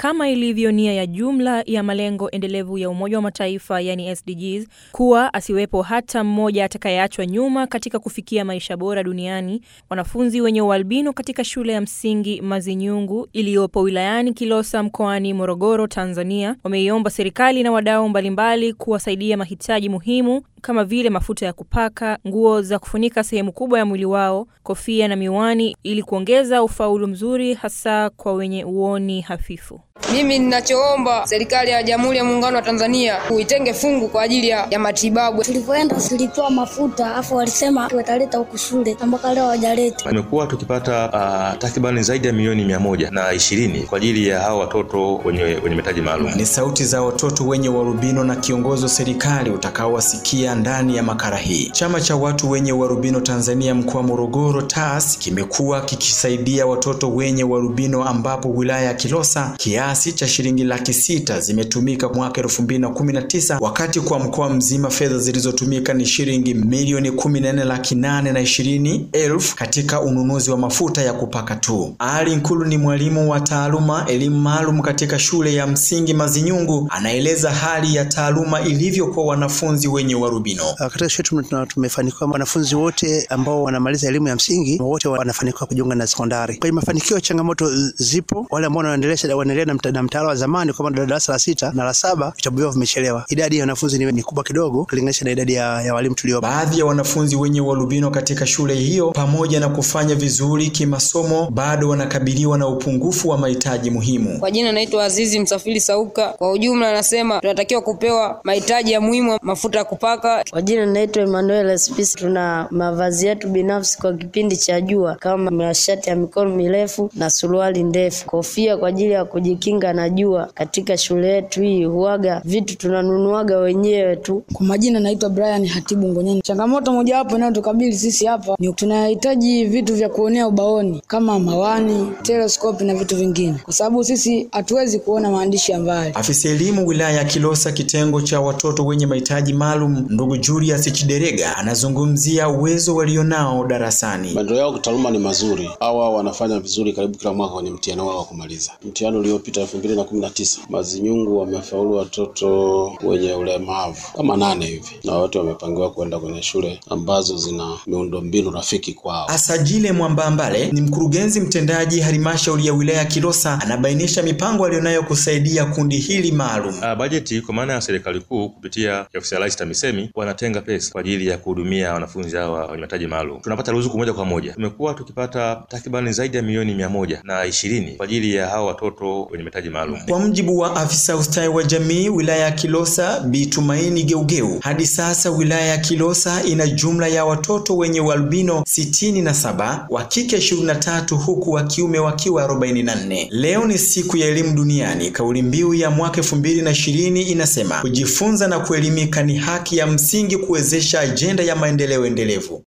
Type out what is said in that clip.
kama ilivyo nia ya jumla ya malengo endelevu ya Umoja wa Mataifa yani SDGs, kuwa asiwepo hata mmoja atakayeachwa nyuma katika kufikia maisha bora duniani. Wanafunzi wenye ualbino katika shule ya msingi Mazinyungu iliyopo wilayani Kilosa mkoani Morogoro, Tanzania, wameiomba serikali na wadau mbalimbali kuwasaidia mahitaji muhimu kama vile mafuta ya kupaka, nguo za kufunika sehemu kubwa ya mwili wao, kofia na miwani ili kuongeza ufaulu mzuri hasa kwa wenye uoni hafifu. Mimi ninachoomba serikali ya Jamhuri ya Muungano wa Tanzania kuitenge fungu kwa ajili ya, ya matibabu. Tulivyoenda tulipewa mafuta afu walisema wataleta huku shule mpaka leo hawajaleta. Tumekuwa tukipata uh, takribani zaidi ya milioni mia moja na ishirini kwa ajili ya hao watoto wenye, wenye mahitaji maalum. Ni sauti za watoto wenye uarubino na kiongozi wa serikali utakaowasikia ndani ya makala hii. Chama cha watu wenye uarubino Tanzania mkoa wa Morogoro TAS kimekuwa kikisaidia watoto wenye uarubino ambapo wilaya ya Kilosa kiasi cha shilingi laki sita zimetumika mwaka elfu mbili na kumi na tisa wakati kwa mkoa mzima fedha zilizotumika ni shilingi milioni kumi na nne laki nane na ishirini elfu katika ununuzi wa mafuta ya kupaka tu. Ali Nkulu ni mwalimu wa taaluma elimu maalum katika shule ya msingi Mazinyungu, anaeleza hali ya taaluma ilivyo kwa wanafunzi wenye uarubino. Katika shule tumefanikiwa, wanafunzi wote ambao wanamaliza elimu ya msingi wote wanafanikiwa kujiunga na sekondari. Kwenye mafanikio, changamoto zipo. Wale ambao wanaendelea wanaendelea na mtaala wa zamani kwa maana darasa la sita na la saba vitabu vyao vimechelewa. Idadi ya wanafunzi ni, ni kubwa kidogo kulinganisha na idadi ya, ya walimu tuliopo. Baadhi ya wanafunzi wenye ualbino katika shule hiyo, pamoja na kufanya vizuri kimasomo, bado wanakabiliwa na upungufu wa mahitaji muhimu. Kwa jina naitwa Azizi Msafiri Sauka. Kwa ujumla, anasema tunatakiwa kupewa mahitaji ya muhimu, mafuta ya kupaka. Kwa jina naitwa Emmanuel Spisi. Tuna mavazi yetu binafsi kwa kipindi cha jua kama mashati ya mikono mirefu na suruali ndefu, kofia kwa ajili ya kujikinga na jua. Katika shule yetu hii huaga vitu tunanunuaga wenyewe tu. Kwa majina naitwa Brian Hatibu Ngonyani. Changamoto mojawapo inayotukabili sisi hapa ni tunahitaji vitu vya kuonea ubaoni kama mawani, teleskopi na vitu vingine, kwa sababu sisi hatuwezi kuona maandishi ya mbali. Afisa elimu wilaya ya Kilosa kitengo cha watoto wenye mahitaji maalum, ndugu Julius Chiderega anazungumzia uwezo walionao darasani. Maendeleo yao kitaaluma ni mazuri. Hawa wanafanya vizuri karibu kila mwaka kwenye mtihani wao wa kumaliza. Mtihani uliopita elfu mbili na kumi na tisa Mazinyungu wamefaulu watoto wenye ulemavu kama nane hivi, na wote wamepangiwa kwenda kwenye shule ambazo zina miundombinu rafiki kwao. Asajile Mwambambale ni mkurugenzi mtendaji halmashauri ya wilaya ya Kilosa, anabainisha mipango aliyonayo kusaidia kundi hili maalum. Uh, bajeti kwa maana ya serikali kuu kupitia ofisi ya Rais TAMISEMI wanatenga pesa kwa ajili ya kuhudumia wanafunzi hawa wenye mahitaji maalum. Tunapata ruzuku moja kwa moja. Tumekuwa tukipata takribani zaidi ya milioni mia moja na ishirini kwa ajili ya hawa watoto wenye mahitaji maalum. Kwa mjibu wa afisa ustawi wa jamii wilaya ya Kilosa Bi Tumaini Geugeu, hadi sasa wilaya ya Kilosa ina jumla ya watoto wenye ualbino sitini na saba, wa kike ishirini na tatu huku wa kiume wakiwa arobaini na nne. Leo ni siku ya elimu duniani. Kauli mbiu ya mwaka elfu mbili na ishirini inasema kujifunza na kuelimika ni haki ya msingi kuwezesha ajenda ya maendeleo endelevu.